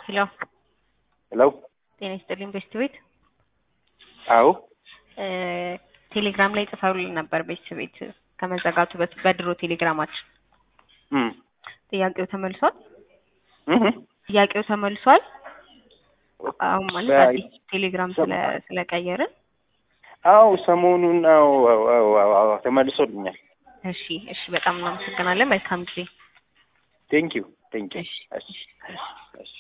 ሄሎ ሄሎ ጤና ይስጥልኝ ቤስት ቤት አዎ ቴሌግራም ላይ ጽፈውልን ነበር ቤስት ቤት ከመዘጋቱ በፊት በድሮ ቴሌግራማችን እም ጥያቄው ተመልሷል እህ ጥያቄው ተመልሷል አሁን ማለት በ- አዲስ ቴሌግራም ስለ ስለቀየርን አዎ ሰሞኑን አዎ አዎ አዎ አዎ አዎ ተመልሶልኛል። እሺ እሺ በጣም እናመሰግናለን መልካም ጊዜ ቴንክ ዩ ቴንክ ዩ እሺ እሺ እሺ